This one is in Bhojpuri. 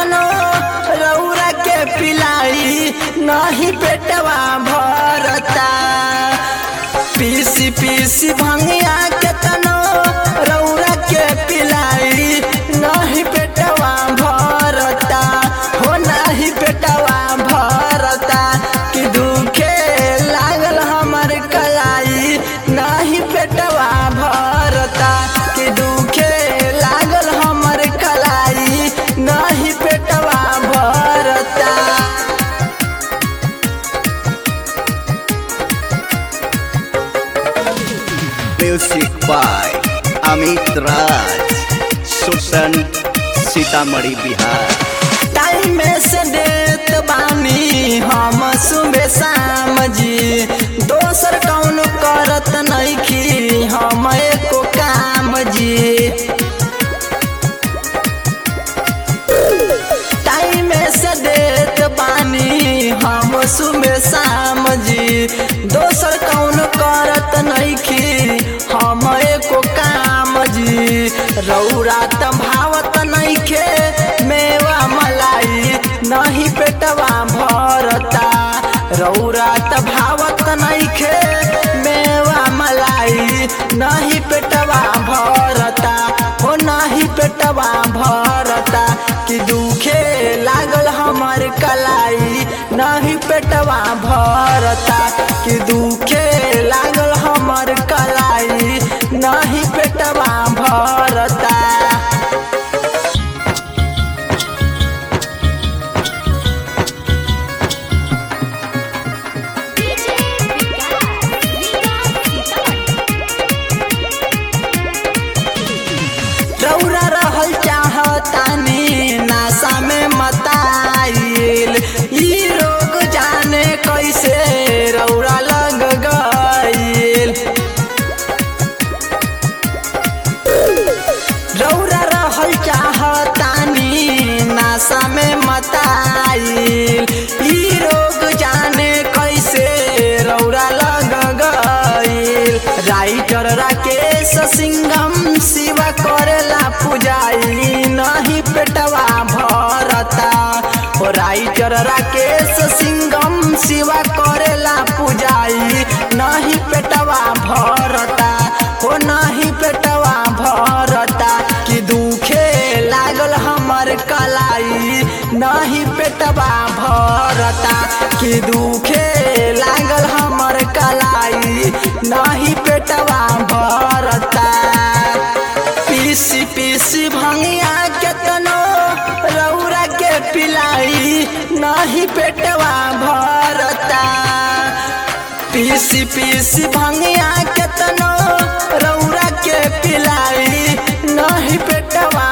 केतनो रौरा के पिलाई नहीं पेटवा भरता पीसी पीसी भंगिया केतनो रौरा के पिलाई नहीं पेटवा भरता हो नहीं पेटवा भरता कि दुखे लागल हमर कलाई नहीं पेटवा भरता कि दुखे लागल हमर कलाई नहीं पेटवा भरता म्यूजिक बाय अमित राज सुसन सीतामढ़ी बिहार टाइम से देत बानी हम सुबह शाम जी दोसर कौन करत नइखी हम एको काम जी टाइम से देत बानी हम सुबह शाम जी दोसर कौन करत नइखी हम एको काम जी रौरा त भावत नइखे मेवा मलाई नहीं पेटवा भरता रौरा त भावत नइखे मेवा मलाई नहीं पेटवा भरता हो नहीं पेटवा भरता कि दुखे लागल हमर कलाई नहीं पेटवा भरता कि दुखे लागल हमर कलाई नहीं पेटवा भरता डीजे विकास विकास सीतामढ़ी रौरा रहल चाहतानी नासा में मताइल ई रोग जाने कैसे रौरा लग गइल रौरा रहल चाहतानी नासा में मताइल ई रोग जाने कैसे रौरा लग गइल राइटर राकेश सिंघम शिवा करेला पुजाई नहीं पेटवा भरता ओ राइटर राकेश सिंघम शिवा करेला पुजाई नहीं पेटवा भरता हो नहीं पेटवा भरता कि दुखे लागल हमर कलाई नहीं पेटवा भरता कि दुखे लागल हमर कलाई नहीं पेटवा भरता पीसी पीसी भंगिया केतनो रौरा के पिलाई नहीं पेटवा भरता पीसी पीसी भंगिया केतनो रौरा के पिलाई नहीं पेटवा